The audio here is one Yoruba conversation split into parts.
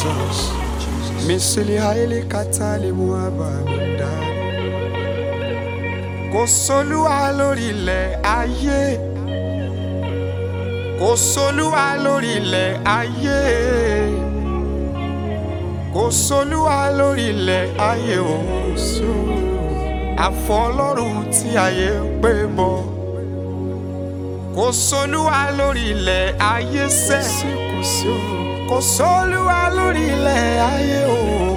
Jesus. Misili haile katali muabamida. Kò sólúwa lórí ilẹ̀ ayé. Kò sólúwa lórí ilẹ̀ ayé. Kò sólúwa lórí ilẹ̀ ayé òun sí o. Àfọ Ọlọ́run tí ayé ń pè bọ̀. Kò sólúwa lórí ilẹ̀ ayé sẹ́. Kò sí o. Kò sólúwa lórí ilẹ̀ ayé o.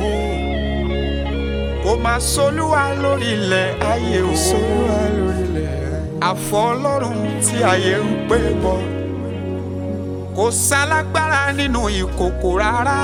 Kò máa sólúwa lórí ilẹ̀ ayé o. Sólúwa lórí ilẹ̀ ayé. Àfọ Ọlọ́run tí ayé ń pè bọ̀. Kò sálágbára nínú ìkòkò rárá.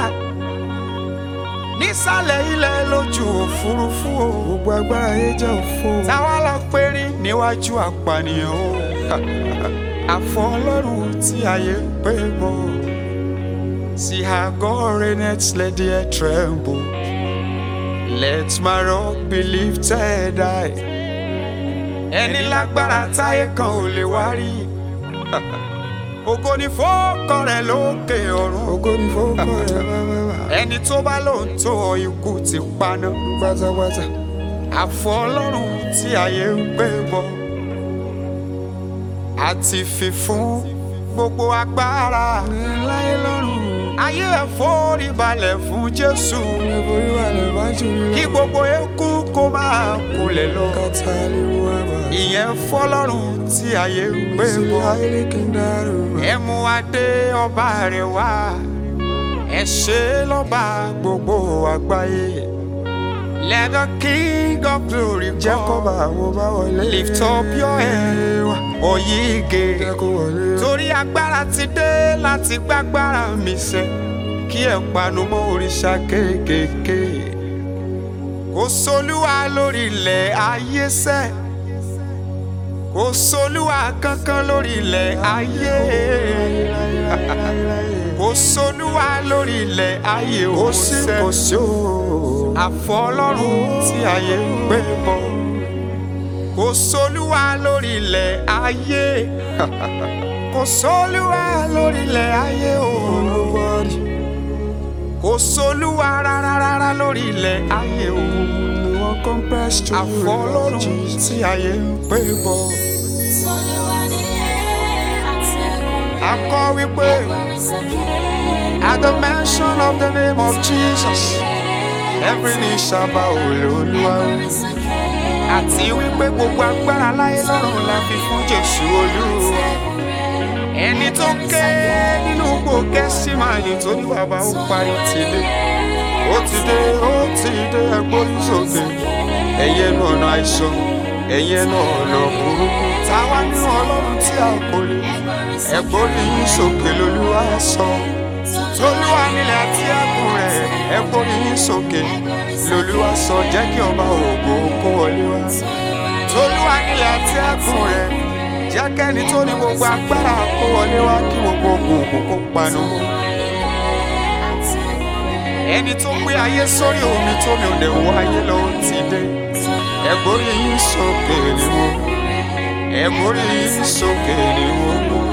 Nísàlẹ̀ ilẹ̀ lójú òfurufú o. Gbogbo agbára yẹn jẹ́ òfo. Táwa lọ pérí níwájú àpànìyàn o. Àfọ Ọlọ́run tí ayé ń pè bọ̀. See how God reigneth, let the earth tremble. Let my rock be lifted high. Ẹni lágbára táyé kan ò lè wá rí. Ògo ni fọ́ọ̀kọ rẹ̀ lókè ọ̀run. Ògo ni fọ́ọ̀kọ rẹ̀ bábábá. Ẹni tó bá lóun tó ọ ikú ti paná. Pátápátá. Àfọ Ọlọ́run tí ayé ń gbé bọ̀. Àti fífún gbogbo agbára. Láyé lọ́run. Ayé ẹ̀ forí balẹ̀ fún Jésù. Forí balẹ̀ bá jù mí lọ. Kí gbogbo eku kó máa kulẹ̀ lọ. Kàtà lè mú àbá. Ìyẹn fọlọ́run tí ayé ń gbé bọ̀. Ayé kì í dárò. Ẹ mú adé ọba rẹ̀ wá. Ẹ ṣe lọ́ba gbogbo àgbáyé. Let the king of glory come. Jẹ́ kó bá wo bá wọlé. Lift up your head. Oyige. Jẹ́ kó wọlé. Torí agbára ti dé láti gbágbára mi sẹ́. Kí ẹ panu mọ́ òrìṣà kéékèèké. Kò sólúwa lórí ilẹ̀ ayé sẹ́. Kò sólúwa kankan lórí ilẹ̀ ayé. Kò sólúwa lórí ilẹ̀ ayé o sẹ́. Kò sí o àfọ ọlọ́run tí ayé ń gbé bọ̀ kò sólúwa lórí ilẹ̀ ayé kò sólúwa lórí ilẹ̀ ayé o kò sólúwa rárá rárá lórí ilẹ̀ ayé o àfọ ọlọ́run tí ayé ń gbé bọ̀ akọ wípé at the mention of the name of Jesus. Every knee shall bow Olúwa. Àti wípé gbogbo agbára láyé lọ́run la fi fún Jésù Olúwa. Ẹni tó ké nínú gbò Gẹ́símánì tó ní bàbá ó parí ti dé. Ó ti dé, ó ti dé ẹgbórí sókè. Ẹyẹ nu ọ̀nà àìsàn, ẹyẹ nu ọ̀nà burúkú. Táwa nínú Ọlọ́run tí a kò lè. Ẹgbórí yín sókè lolúwa sọ. Tolúwa nílẹ̀ àti ẹkùn rẹ̀ ẹ gbórí yín sókè lolúwa sọ jẹ́ kí ọba ògo kó wọlé wá. Tolúwa nílẹ̀ àti ẹkùn rẹ̀ jẹ́ kẹ́ni tó ní gbogbo agbára kó wọlé wá kí gbogbo ògùn kó panu. Ẹni tó gbé ayé sórí omi tómi ò lè wọ ayé lọ ó ti dé. Ẹ gbórí yín sókè ni mo. Ẹ gbórí yín sókè ni mo.